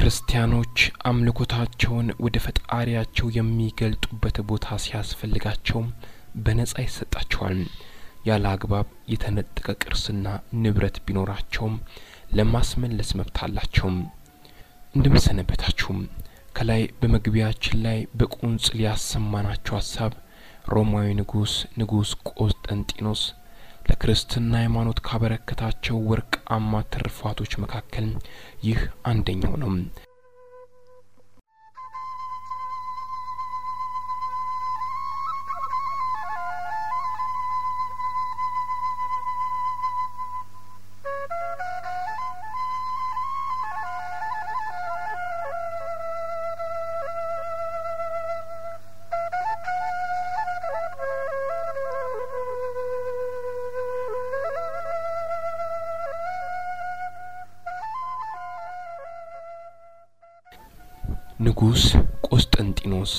ክርስቲያኖች አምልኮታቸውን ወደ ፈጣሪያቸው የሚገልጡበት ቦታ ሲያስፈልጋቸው በነጻ ይሰጣቸዋል። ያለ አግባብ የተነጠቀ ቅርስና ንብረት ቢኖራቸውም ለማስመለስ መብት አላቸው። እንደምሰነበታችሁም ከላይ በመግቢያችን ላይ በቁንጽል ያሰማናቸው ሀሳብ ሮማዊ ንጉስ ንጉስ ቆስጠንጢኖስ ለክርስትና ሃይማኖት ካበረከታቸው ወርቃማ ትሩፋቶች መካከል ይህ አንደኛው ነው። ንጉስ ቆስጠንጢኖስ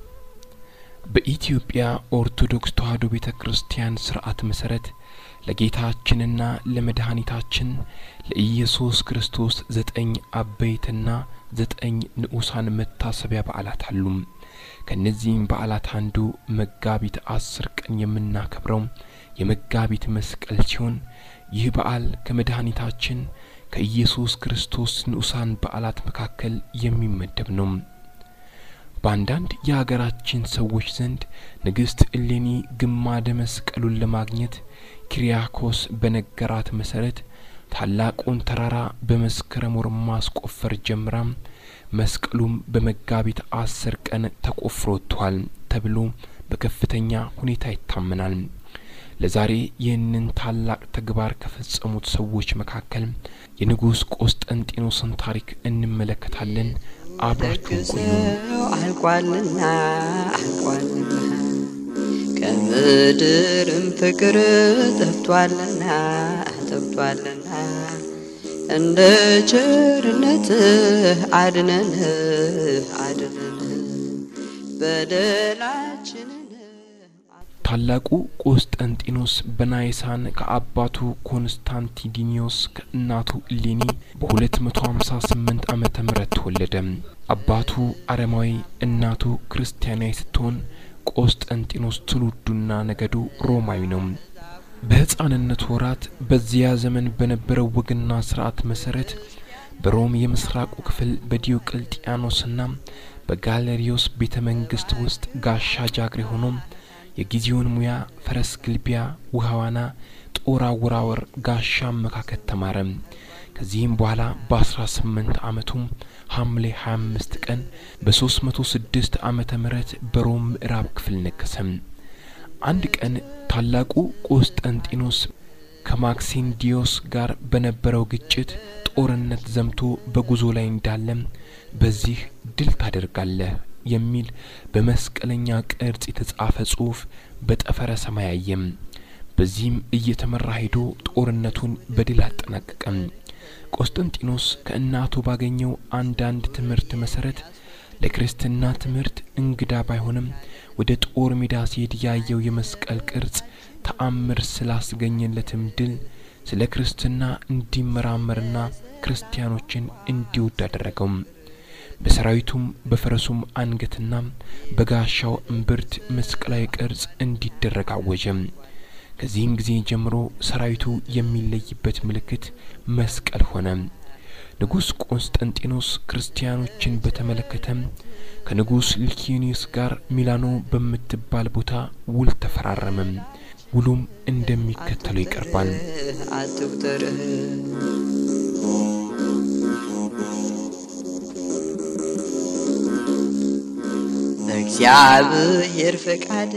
በኢትዮጵያ ኦርቶዶክስ ተዋሕዶ ቤተ ክርስቲያን ስርዓት መሰረት ለጌታችንና ለመድኃኒታችን ለኢየሱስ ክርስቶስ ዘጠኝ አበይትና ዘጠኝ ንዑሳን መታሰቢያ በዓላት አሉ። ከእነዚህም በዓላት አንዱ መጋቢት አስር ቀን የምናከብረው የመጋቢት መስቀል ሲሆን ይህ በዓል ከመድኃኒታችን ከኢየሱስ ክርስቶስ ንዑሳን በዓላት መካከል የሚመደብ ነው። በአንዳንድ የሀገራችን ሰዎች ዘንድ ንግሥት እሌኒ ግማደ መስቀሉን ለማግኘት ኪሪያኮስ በነገራት መሰረት ታላቁን ተራራ በመስከረም ወር ማስቆፈር ጀምራ መስቀሉም በመጋቢት አስር ቀን ተቆፍሮ ወጥቷል ተብሎ በከፍተኛ ሁኔታ ይታመናል። ለዛሬ ይህንን ታላቅ ተግባር ከፈጸሙት ሰዎች መካከል የንጉሥ ቆስጠንጢኖስን ታሪክ እንመለከታለን። አብራችሁን ቆዩ። አልቋልና አልቋልና ከምድርም ፍቅር ጠፍቷልና ጠፍቷልና እንደ ቸርነትህ አድነን አድነን በደላችንን ታላቁ ቆስጠንጢኖስ በናይሳን ከአባቱ ኮንስታንቲዲኒዮስ ከእናቱ እሌኒ በ258 ዓመተ ምህረት ተወለደ። አባቱ አረማዊ፣ እናቱ ክርስቲያናዊ ስትሆን ቆስጠንጢኖስ ትውልዱና ነገዱ ሮማዊ ነው። በሕፃንነት ወራት በዚያ ዘመን በነበረው ወግና ስርዓት መሰረት በሮም የምስራቁ ክፍል በዲዮቅልጥያኖስና በጋለሪዮስ ቤተ መንግስት ውስጥ ጋሻ ጃግሬ ሆኖ የጊዜውን ሙያ ፈረስ ግልቢያ፣ ውሃ ዋና፣ ጦር አወራወር፣ ጋሻ አመካከት ተማረ። ከዚህም በኋላ በአስራ ስምንት አመቱም ሐምሌ 25 ቀን በ306 ዓመተ ምህረት በሮም ምዕራብ ክፍል ነገሰ። አንድ ቀን ታላቁ ቆስጠንጢኖስ ከማክሲንዲዮስ ጋር በነበረው ግጭት ጦርነት ዘምቶ በጉዞ ላይ እንዳለ በዚህ ድል ታደርጋለህ የሚል በመስቀለኛ ቅርጽ የተጻፈ ጽሑፍ በጠፈረ ሰማይ አየም። በዚህም እየተመራ ሄዶ ጦርነቱን በድል አጠናቀቀም። ቆስጠንጢኖስ ከእናቱ ባገኘው አንዳንድ ትምህርት መሰረት ለክርስትና ትምህርት እንግዳ ባይሆንም ወደ ጦር ሜዳ ሲሄድ ያየው የመስቀል ቅርጽ ተአምር ስላስገኘለትም ድል ስለ ክርስትና እንዲመራመርና ክርስቲያኖችን እንዲወድ አደረገው። በሰራዊቱም በፈረሱም አንገትና በጋሻው እምብርት መስቀላዊ ቅርጽ እንዲደረግ አወጀ። ከዚህም ጊዜ ጀምሮ ሰራዊቱ የሚለይበት ምልክት መስቀል ሆነ። ንጉሥ ቆንስጠንጢኖስ ክርስቲያኖችን በተመለከተ ከንጉሥ ሊኪኒዮስ ጋር ሚላኖ በምትባል ቦታ ውል ተፈራረመ። ውሉም እንደሚከተለው ይቀርባል። አትቁጠርህ በእግዚአብሔር ፈቃድ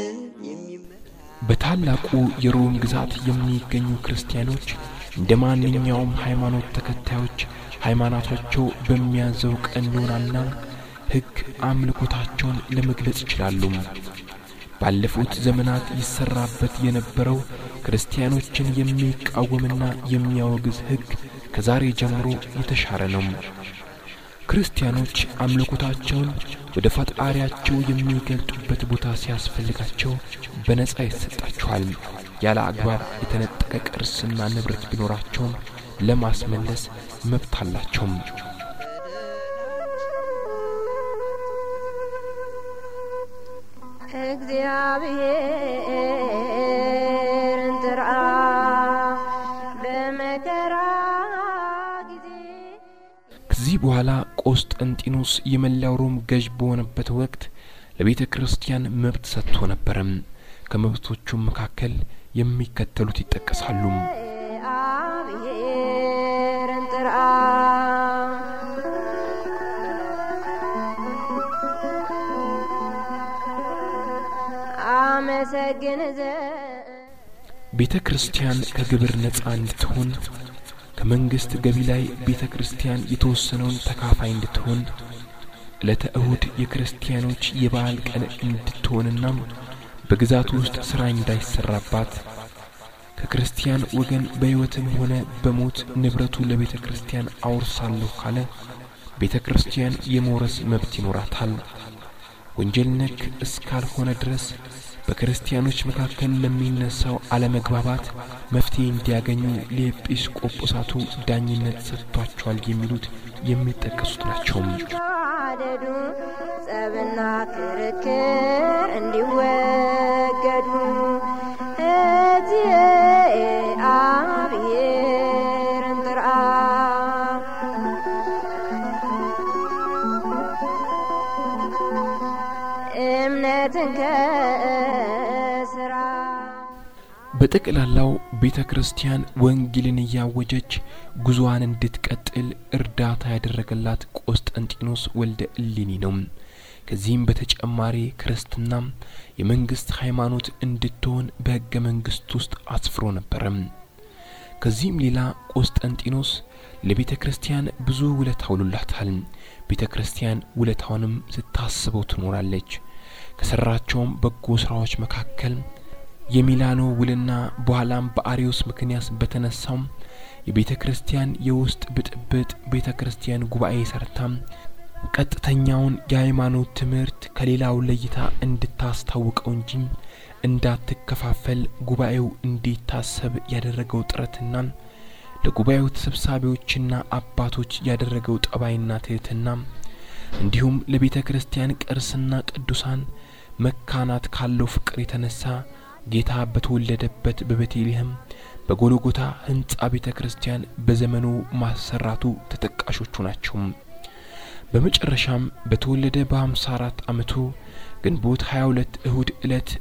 በታላቁ የሮም ግዛት የሚገኙ ክርስቲያኖች እንደ ማንኛውም ሃይማኖት ተከታዮች ሃይማኖታቸው በሚያዘው ቀኖናና ሕግ አምልኮታቸውን ለመግለጽ ይችላሉ። ባለፉት ዘመናት ይሰራበት የነበረው ክርስቲያኖችን የሚቃወምና የሚያወግዝ ሕግ ከዛሬ ጀምሮ የተሻረ ነው። ክርስቲያኖች አምልኮታቸውን ወደ ፈጣሪያቸው የሚገልጡበት ቦታ ሲያስፈልጋቸው በነጻ ይሰጣቸዋል። ያለ አግባብ የተነጠቀ ቅርስና ንብረት ቢኖራቸውም ለማስመለስ መብት አላቸውም። እግዚአብሔርን ጥራ በመከራ ጊዜ ከዚህ በኋላ ቆስጠንጢኖስ የመላው ሮም ገዥ በሆነበት ወቅት ለቤተ ክርስቲያን መብት ሰጥቶ ነበረም። ከመብቶቹም መካከል የሚከተሉት ይጠቀሳሉ። እግዚአብሔርን ጥራ አመሰግን ዘንድ ቤተ ክርስቲያን ከግብር ነጻ እንድትሆን ከመንግስት ገቢ ላይ ቤተ ክርስቲያን የተወሰነውን ተካፋይ እንድትሆን ዕለተ እሁድ የክርስቲያኖች የበዓል ቀን እንድትሆንና በግዛቱ ውስጥ ሥራ እንዳይሰራባት ከክርስቲያን ወገን በሕይወትም ሆነ በሞት ንብረቱ ለቤተ ክርስቲያን አውርሳለሁ ካለ ቤተ ክርስቲያን የመውረስ መብት ይኖራታል። ወንጀል ነክ እስካልሆነ ድረስ በክርስቲያኖች መካከል ለሚነሳው አለመግባባት መፍትሄ እንዲያገኙ ለኤጲስቆጶሳቱ ዳኝነት ሰጥቷቸዋል የሚሉት የሚጠቀሱት ናቸው። ተዋደዱ ጸብና ክርክር እንዲወገዱ እግዚአብሔርን ጥራ እምነትን ከስራ በጠቅላላው ቤተ ክርስቲያን ወንጌልን እያወጀች ጉዞዋን እንድትቀጥል እርዳታ ያደረገላት ቆስጠንጢኖስ ወልደ እሌኒ ነው። ከዚህም በተጨማሪ ክርስትና የመንግስት ሃይማኖት እንድትሆን በሕገ መንግስት ውስጥ አስፍሮ ነበረም። ከዚህም ሌላ ቆስጠንጢኖስ ለቤተ ክርስቲያን ብዙ ውለታ ውሎላታል። ቤተ ክርስቲያን ውለታውንም ስታስበው ትኖራለች። ከሰራቸውም በጎ ስራዎች መካከል የሚላኖ ውልና በኋላም በአሪዮስ ምክንያት በተነሳው የቤተ ክርስቲያን የውስጥ ብጥብጥ ቤተ ክርስቲያን ጉባኤ ሰርታም ቀጥተኛውን የሃይማኖት ትምህርት ከሌላው ለይታ እንድታስታውቀው እንጂ እንዳትከፋፈል ጉባኤው እንዲታሰብ ያደረገው ጥረትና ለጉባኤው ተሰብሳቢዎችና አባቶች ያደረገው ጠባይና ትህትና እንዲሁም ለቤተ ክርስቲያን ቅርስና ቅዱሳን መካናት ካለው ፍቅር የተነሳ ጌታ በተወለደበት በቤተልሔም በጎልጎታ ሕንጻ ቤተ ክርስቲያን በዘመኑ ማሰራቱ ተጠቃሾቹ ናቸው። በመጨረሻም በተወለደ በሀምሳ አራት ዓመቱ ግንቦት 22 እሁድ ዕለት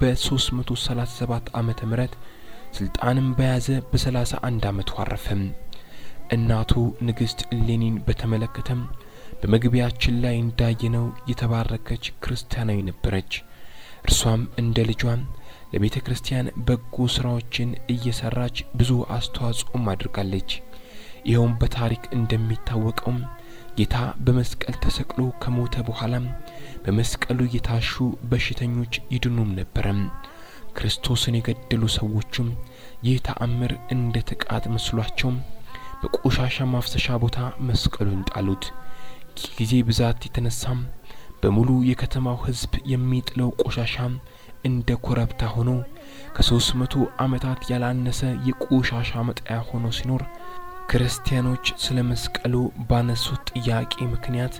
በ337 ዓመተ ምህረት ስልጣንም በያዘ በሰላሳ አንድ ዓመቱ አረፈም። እናቱ ንግሥት እሌኒን በተመለከተም በመግቢያችን ላይ እንዳየነው የተባረከች ክርስቲያናዊ ነበረች። እርሷም እንደ ልጇም ለቤተ ክርስቲያን በጎ ስራዎችን እየሰራች ብዙ አስተዋጽኦም አድርጋለች። ይኸውም በታሪክ እንደሚታወቀውም ጌታ በመስቀል ተሰቅሎ ከሞተ በኋላም በመስቀሉ የታሹ በሽተኞች ይድኑም ነበረም። ክርስቶስን የገደሉ ሰዎችም ይህ ተአምር እንደ ጥቃት መስሏቸው በቆሻሻ ማፍሰሻ ቦታ መስቀሉን ጣሉት። ጊዜ ብዛት የተነሳም በሙሉ የከተማው ሕዝብ የሚጥለው ቆሻሻ እንደ ኮረብታ ሆኖ ከሶስት መቶ ዓመታት ያላነሰ የቆሻሻ መጣያ ሆኖ ሲኖር ክርስቲያኖች ስለ መስቀሉ ባነሱት ጥያቄ ምክንያት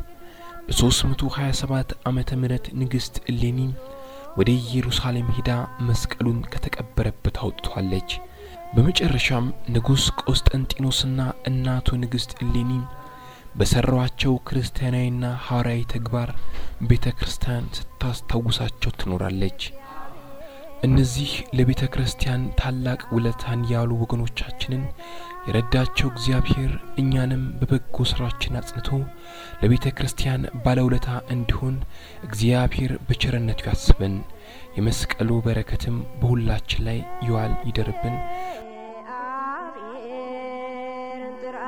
በ327 ዓመተ ምህረት ንግሥት እሌኒ ወደ ኢየሩሳሌም ሄዳ መስቀሉን ከተቀበረበት አውጥቷለች። በመጨረሻም ንጉሥ ቆስጠንጢኖስና እናቱ ንግሥት እሌኒ በሰሯቸው ክርስቲያናዊና ሐዋርያዊ ተግባር ቤተ ክርስቲያን ስታስታውሳቸው ትኖራለች። እነዚህ ለቤተ ክርስቲያን ታላቅ ውለታን ያሉ ወገኖቻችንን የረዳቸው እግዚአብሔር እኛንም በበጎ ስራችን አጽንቶ ለቤተ ክርስቲያን ባለውለታ እንዲሆን እግዚአብሔር በቸርነቱ ያስበን። የመስቀሉ በረከትም በሁላችን ላይ ይዋል ይደርብን። እግዚአብሔርን ጥራ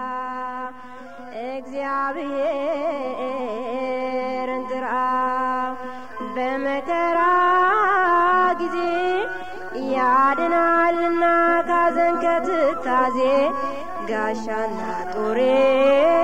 እግዚአብሔርን ጥራ በመከራ ጊዜ ያድናልና ካዘን ከትካዜ ጋሻና ጦሬ